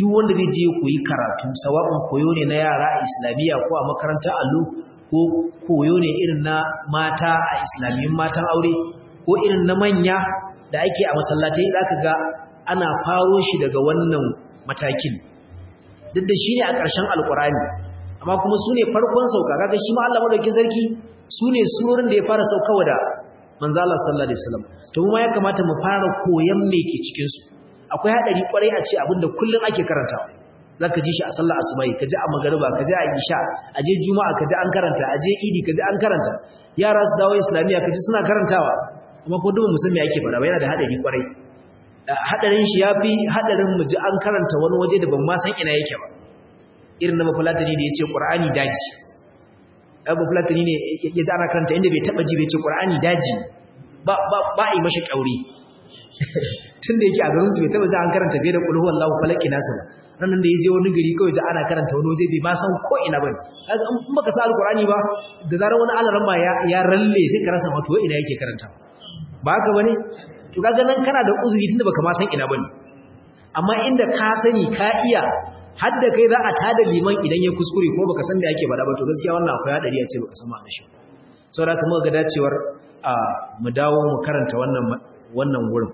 duk wanda zai je koyi karatu sawa'un koyo ne na yara a islamiyya ko a makarantar allo ko koyo ne irin na mata a islamiyyun matan aure ko irin na manya da ake a masallatai zaka ga ana faro shi daga wannan matakin duk da shi ne a ƙarshen alƙur'ani amma kuma su ne farkon sauka kaga shi ma Allah madaukakin sarki su ne surorin da ya fara saukawa da manzo Allah sallallahu alaihi wasallam to mu ma ya kamata mu fara koyan me ke cikin su akwai hadari kwarai a ce abinda kullun ake karantawa zaka ji shi a sallar asubai kaji a magariba kaji a isha aje juma'a kaji an karanta aje idi kaji an karanta yara su dawo islamiya kaji suna karantawa amma ko duk musulmi yake fara ba yana da hadari kwarai hadarin shi yafi hadarin mu ji an karanta wani waje da ban ma san ina yake ba irin na mafulatani da yace qur'ani daji abu fulatani ne ya ji ana karanta inda bai taba ji bai ce qur'ani daji ba ba ba yi mashi kauri tunda yake a garin su bai taba ji an karanta bai da qul huwallahu falaki nasu ba ranan da yaje wani gari kawai ji ana karanta wani waje bai ma san ko ina bane kaga in baka sa alqur'ani ba da zarar wani alaran ma ya ya ralle sai ka rasa wato ina yake karanta ba haka bane to kaga nan kana da uzuri tunda baka ma san ina bane amma inda ka sani ka iya hadda kai za a tada liman idan ya kuskure ko baka san me yake bada ba to gaskiya wannan akwai hadari a ce baka san ma'anar shi saboda kuma ga dacewar a mu dawo mu karanta wannan wannan wurin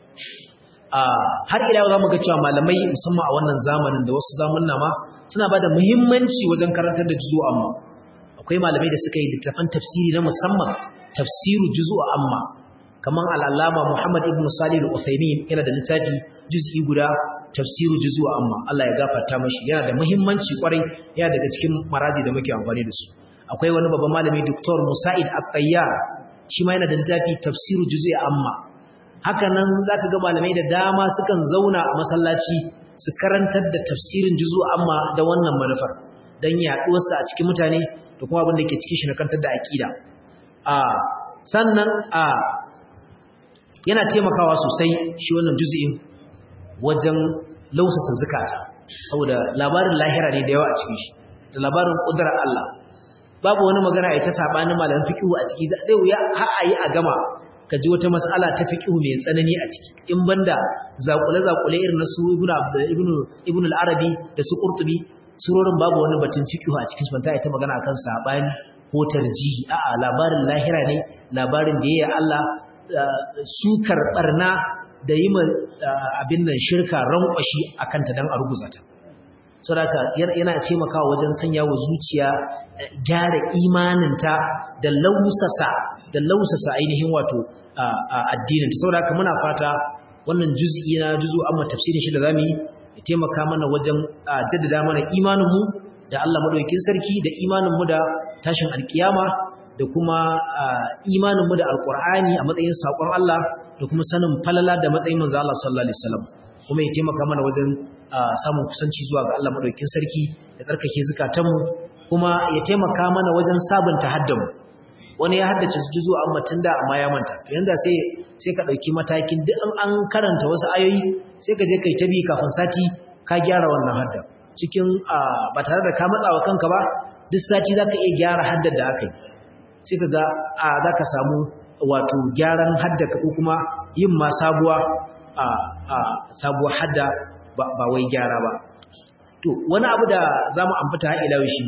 a har ila yau zamu ga cewa malamai musamman a wannan zamanin da wasu zamanna ma suna bada muhimmanci wajen karantar da juzu amma akwai malamai da suka yi littafan tafsiri na musamman tafsiru juzu amma kaman al-allama Muhammad ibn Salih al-Uthaymeen yana da littafi juz'i guda tafsiru juzu amma Allah ya gafarta mashi yana da muhimmanci kwarai yana daga cikin maraji da muke amfani da su akwai wani babban malami Dr. Musa'id At-Tayyar shi ma yana da littafi tafsiru juzu amma haka nan zaka ga malamai da dama sukan zauna a masallaci su karantar da tafsirin juzu amma da wannan manufar dan yaduwar sa a cikin mutane da kuma abin da ke cikin shi na kantar da aqida a sannan a yana taimakawa sosai shi wannan juz'in wajen lausasa zukata saboda labarin lahira ne da yawa a cikin shi da labarin kudrar Allah babu wani magana ai ta sabanin malamin fiqh a ciki zai wuya har ayi a gama ka ji wata mas'ala ta fiqh mai tsanani a ciki in banda zakule zakule irin nasu ibnu ibnu ibnu al-arabi da su qurtubi surorin babu wani batun fiqh a cikin su banta ai ta magana akan sabani ko tarjihi a'a labarin lahira ne labarin da yayi Allah sukar barna da yi ma abin nan shirka rankwashi a kanta don a ruguza ta. Sauraka yana taimakawa wajen sanya wa zuciya gyara imaninta da lausasa da lausasa ainihin wato addininta. Sauraka muna fata wannan juz'i na juzu amma tafsirin shi da zamu yi ya taimaka mana wajen jaddada mana imaninmu da Allah madaukakin sarki da imaninmu da tashin alkiyama da kuma imaninmu da alkur'ani a matsayin saƙon Allah da kuma sanin falala da matsayin manzo Allah sallallahu alaihi wasallam kuma ya taimaka mana wajen samun kusanci zuwa ga Allah madaukakin sarki da tsarkake zakatanmu kuma ya taimaka mana wajen sabunta haddamu wani ya haddace juzu amma tunda amma ya manta to yanda sai sai ka dauki matakin duk an karanta wasu ayoyi sai ka je kai ta bi kafin sati ka gyara wannan hadda cikin ba tare da ka matsawa kanka ba duk sati zaka iya gyara haddar da aka yi sai ka ga a za ka samu wato gyaran haddaka ko kuma yin ma sabuwa a sabuwar hadda ba wai gyara ba to wani abu da za mu amfata haɗe shi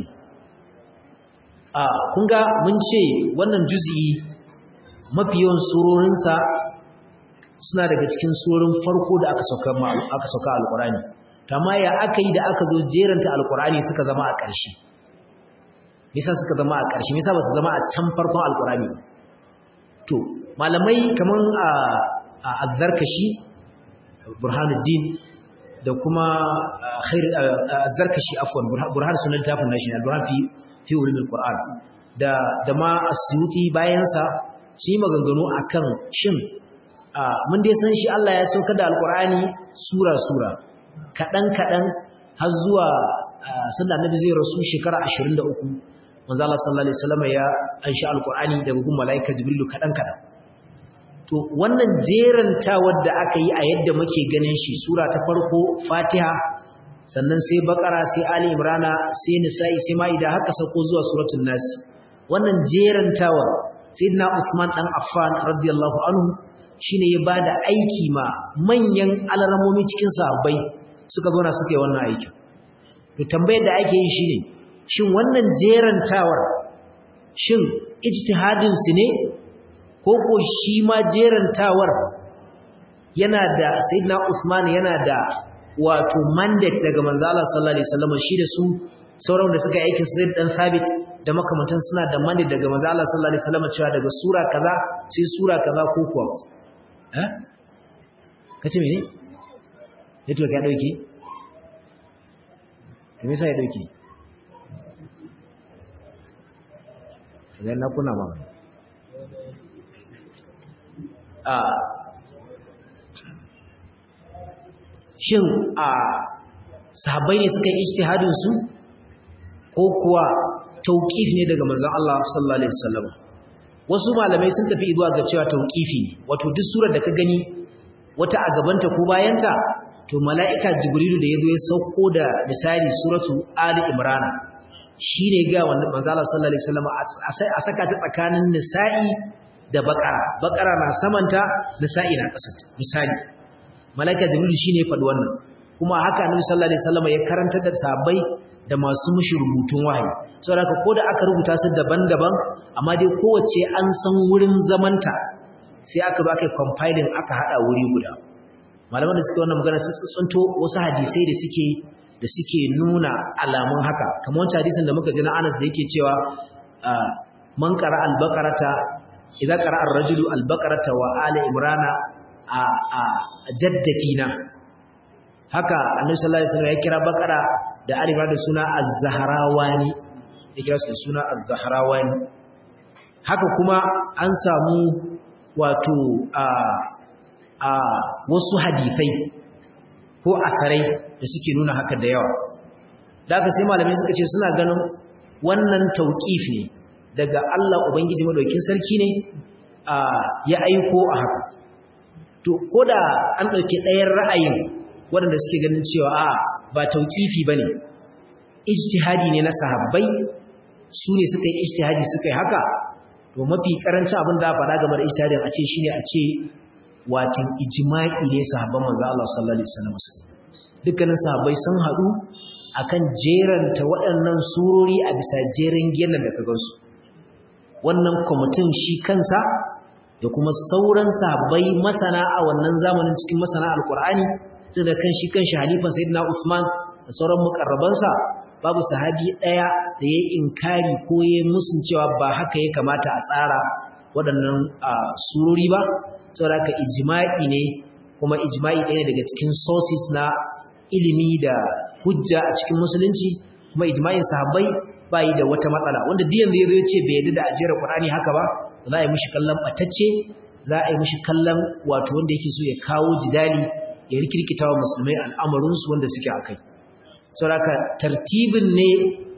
a kun ga mun ce wannan juzi'i mafi yawan surorinsa suna daga cikin surorin farko da aka sauka aka sauka alƙur'ani amma ya aka yi da aka zo jeranta alƙur'ani suka zama a ƙarshe misa suka zama a ƙarshe misa ba su zama a can farkon alkurani to malamai kamar a azzarkashi burhanuddin da kuma azzarkashi afwan burhan sunan tafin nashi alburhan fi fi ulumul qur'an da da ma asyuti bayan sa shi maganganu akan shin mun dai san shi Allah ya saukar da alkurani sura sura kadan kadan har zuwa sallallahu annabi zai rasu shekara 23 manzo Allah sallallahu alaihi wasallam ya anshi alqur'ani daga gun malaika jibrilu kadan kadan to wannan jeranta wadda aka yi a yadda muke ganin shi sura ta farko fatiha sannan sai bakara sai ali imrana sai nisa'i sai maida haka sako zuwa suratul nas wannan jerantawa sayyidina usman dan affan radiyallahu anhu shine ya bada aiki ma manyan alarmomi cikin sahabbai suka zo na suka yi wannan aikin to tambayar da ake yi shine shin wannan jerantawar shin ijtihadin su ne ko ko shi ma jerantawar yana da sayyidina Usman yana da wato mandate daga manzo Allah sallallahu alaihi wasallam shi da su sauran da suka aiki su dan sabit da makamantan suna da mandate daga manzo Allah sallallahu alaihi wasallam cewa daga sura kaza sai sura kaza ko kuwa eh kace mene yato ka dauki me yasa ya dauki idan na kuna ma a shin a sahabbai ne suka yi ijtihadin su ko kuwa tauqif ne daga manzon Allah sallallahu alaihi wasallam wasu malamai sun tafi zuwa ga cewa tauqifi ne wato duk surar da ka gani wata a gabanta ko bayanta to mala'ika jibrilu da yazo ya sauko da misali suratu ali imran shine ga wannan manzon Allah sallallahu alaihi wasallam a saka ta tsakanin nisa'i da baqara baqara na samanta nisa'i na kasanta misali mala'ika jibrilu shine faɗi wannan kuma haka annabi sallallahu alaihi wasallam ya karanta da sahabbai da masu mushi rubutun wahayi saboda haka ko da aka rubuta su daban-daban amma dai kowace an san wurin zamanta sai aka ba kai compiling aka hada wuri guda malaman da suke wannan magana sun tsunto wasu hadisai da suke da suke nuna alamun haka kamar wancan hadisin da muka ji na Anas da yake cewa man qara al-baqarata idza qara ar-rajulu al-baqarata wa ala imrana a a jaddafina haka annabi sallallahu alaihi wasallam ya kira bakara da alifa da suna az-zahrawani ya kira su suna az-zahrawani haka kuma an samu wato a a wasu hadisai ko akarai da suke nuna haka da yawa da haka sai malamai suka ce suna ganin wannan tauqif ne daga Allah ubangiji madaukin sarki ne ya aiko a haka to koda an dauke ɗayan ra'ayin waɗanda suke ganin cewa a ba tauƙifi ba ne ijtihadi ne na sahabbai su ne suka yi ijtihadi suka yi haka to mafi ƙarancin abin da faɗa game da ijtihadin a ce shi ne a ce watin ijma'i ne sahabban manzo Allah sallallahu alaihi wasallam dukkanin sahabbai sun haɗu akan jeranta waɗannan surori a bisa jeren gelan da ka gansu wannan kwamitin shi kansa da kuma sauran sahabbai masana a wannan zamanin cikin masana alkur'ani tun da kan shi kan shi halifan sayyidina Usman da sauran mukarrabansa babu sahabi daya da yayi inkari ko yayi musun cewa ba haka ya kamata a tsara waɗannan surori ba saboda ka ijma'i ne kuma ijma'i ɗaya daga cikin sources na ilimi da hujja a cikin musulunci kuma ijma'in sahabbai ba yi da wata matsala wanda duk yanzu yazo ya ce bai yarda da ajiyar Qur'ani haka ba za a yi mishi kallon batacce za a yi mishi kallon wato wanda yake so ya kawo jidali ya rikirkita wa musulmai al'amarinsu wanda suke a kai. Sauraka tartibin ne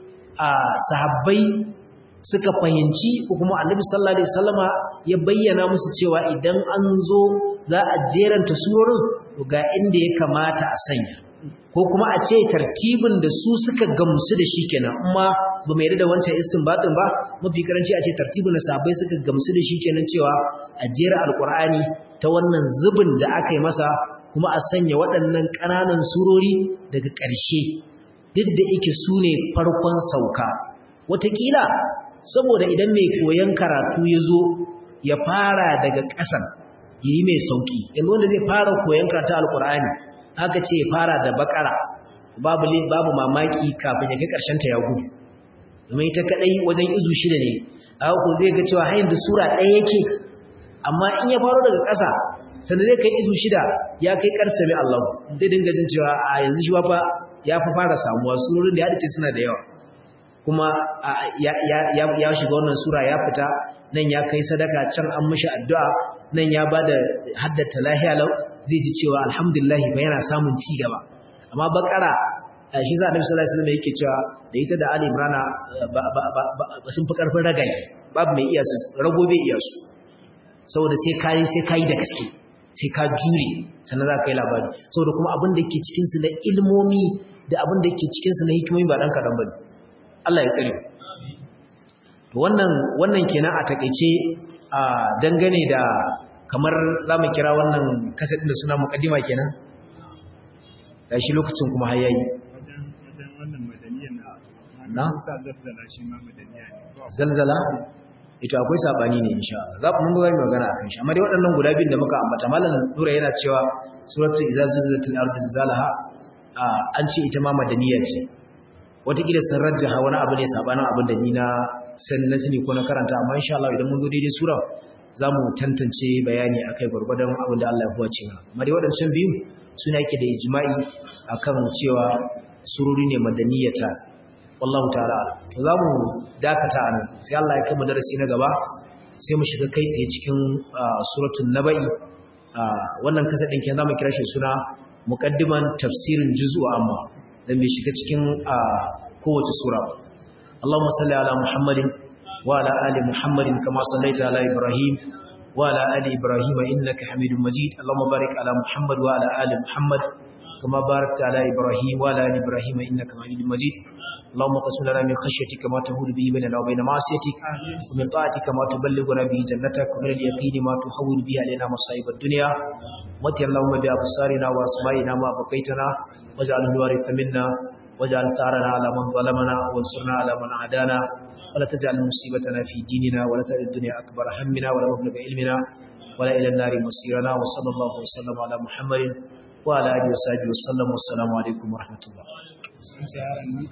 a sahabbai suka fahimci ko kuma annabi sallallahu Alaihi wasallama ya bayyana musu cewa idan an zo za a jeranta surorin ga inda ya kamata a sanya. Ko kuma a ce tartibin da su suka gamsu da shi kenan, amma ba mai da wancan istinbatin ba, mafi karanci a ce tartibin da sahabbai suka gamsu da shi kenan cewa a jera alkur'ani ta wannan zubin da aka yi masa kuma a sanya waɗannan ƙananan surori daga ƙarshe duk da yake su ne farkon sauka wataƙila saboda idan mai koyon karatu ya zo ya fara daga ƙasan ya yi mai sauƙi yanzu wanda zai fara koyon karatu alƙur'ani aka ce ya fara da baƙara babu babu mamaki kafin ya kai ƙarshenta ya gudu domin ita kaɗai wajen izu shida ne a ko zai ga cewa har yanzu sura ɗaya yake amma in ya faro daga ƙasa sannan zai kai izu shida ya kai karsa mai Allah zai dinga jin cewa a yanzu shi fa ya fa fara samuwa surorin da ya dace suna da yawa kuma ya shiga wannan sura ya fita nan ya kai sadaka can an mishi addu'a nan ya bada haddata lahiya lau zai ji cewa alhamdulillah ba yana samun ci gaba amma bakara shi za a nabi sallallahu alaihi wasallam yake cewa da ita da ali imrana ba sun fi karfin ragaye babu mai iya su rago bai iya su saboda sai kai sai kai da gaske sai ka jure sannan za ka yi labari saboda kuma abin da ke cikinsu na ilmomi da abin da ke cikinsu na hikimomi ba ɗan kaɗan ba ne Allah ya tsare wannan wannan kenan a takaice a dangane da kamar za mu kira wannan kasadin da suna muƙaddima kenan gashi lokacin kuma har yayi wajen wajen wannan madaniyar Na? na sa zazzala shi ma madaniya ne zalzala ito akwai sabani ne insha Allah za mu ga magana akan shi amma dai waɗannan guda biyun da muka ambata malam Nura yana cewa suratul iza zilzalatil ardu zilzalaha a, an ce ita ma madaniya ce wataƙila sun rajjaha wani abu ne sabanin abin da ni na san na sani ko na karanta amma insha Allah idan mun zo daidai sura za mu tantance bayani akai gwargwadon abin da Allah ya huwace mana amma dai waɗancan biyu suna yake da ijma'i akan cewa sururi ne madaniyata wallahu ta'ala to za mu dakata a nan sai Allah ya kama darasi na gaba sai mu shiga kai tsaye cikin suratul naba'i wannan kasa ɗin kenan zamu kira shi suna muqaddiman tafsirin juz'u amma dan bai shiga cikin kowace sura ba Allahumma salli ala Muhammadin wa ala ali Muhammadin kama sallaita ala Ibrahim wa ala ali Ibrahim innaka Hamidum Majid Allahumma barik ala Muhammad wa ala ali Muhammad كما باركت على إبراهيم وعلى آل إبراهيم إنك حميد مجيد اللهم قسم لنا من خشيتك ما تهول به بيننا وبين معصيتك ومن طاعتك ما تبلغنا به جنتك ومن اليقين ما تحول به علينا مصائب الدنيا واتي اللهم بأبصارنا وأسمائنا ما بقيتنا واجعل الوارث منا واجعل ثارنا على من ظلمنا وانصرنا على من عادانا ولا تجعل مصيبتنا في ديننا ولا تجعل الدنيا أكبر همنا ولا مبلغ علمنا ولا إلى النار مصيرنا وصلى الله وسلم على محمد وعلى آله وصحبه وسلم والسلام عليكم ورحمة الله